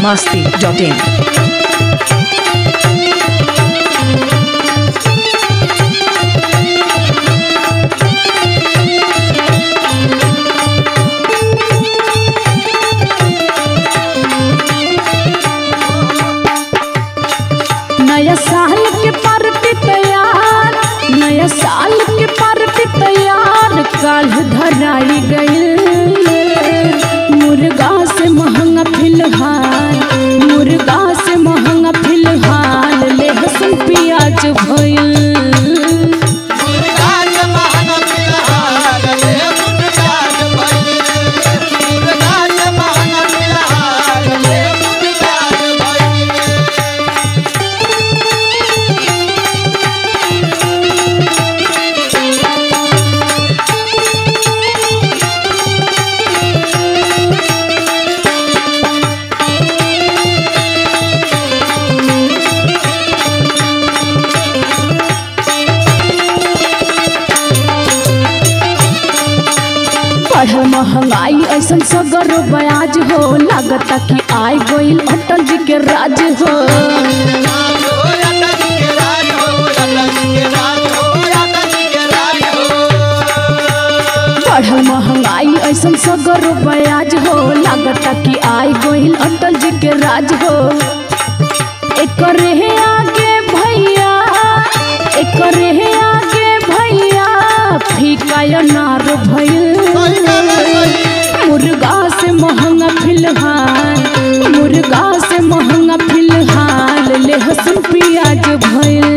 masti.in. नया साल के पार्टी तैयार नया साल के पार्टी तैयार काल धराई गई मुर्गा से महंगा फिलहाल मुर्गा से महंगा फिलहाल लहसुन प्याज भइल बढ़ल महंगाई ऐसन सगर ब्याज हो लागता कि आई गईल अटल जी के राज हो बढ़ल महंगाई ऐसन सगर ब्याज हो लागता कि आई गईल अटल जी के राज हो एकर हे आगे भैया एकर हे आगे भैया फीका अनार भइल मुर्गा से महंगा फिलहाल मुर्गा से महंगा फिलहाल लहसुन प्याज भइल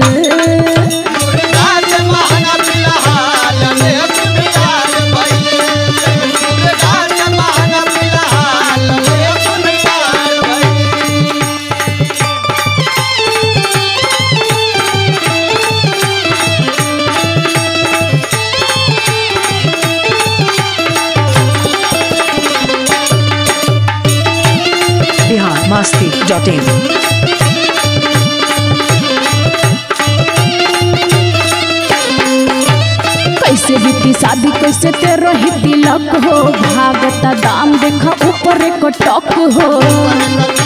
Bihar masti.in. कैसे बीती शादी कैसे ते रही तिलक हो भागता दाम देखा ऊपर एक टक हो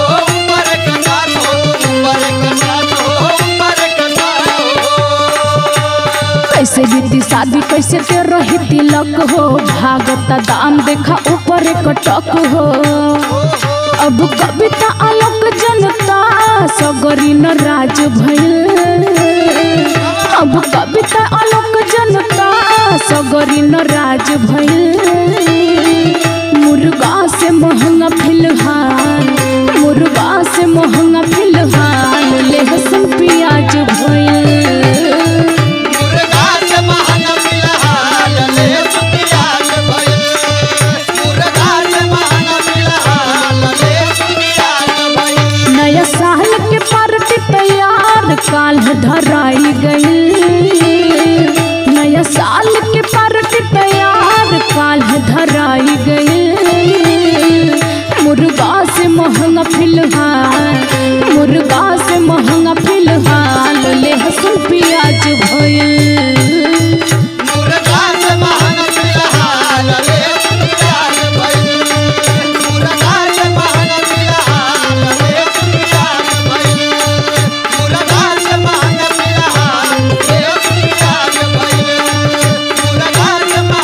कैसे बीती शादी कैसे ते रही तिलक हो भागता दाम देखा ऊपर एक टक हो अब कविता आलोक जनता सगरी न राज भइल अब कविता आलोक जनता सगरी न राज भइल मुर्गा से महंगा फिलहाल मुर्गा से महंगा फिलहाल लहसुन प्याज भइल नया साल के पार्टी तैयार काल धराई गई नया साल के पार्टी तैयार काल धराई गई मुर्गा से महंगा फिलहाल मुर्गा से महंगा फिलहाल लहसुन प्याज भइल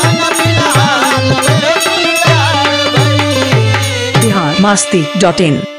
Bihar masti.in.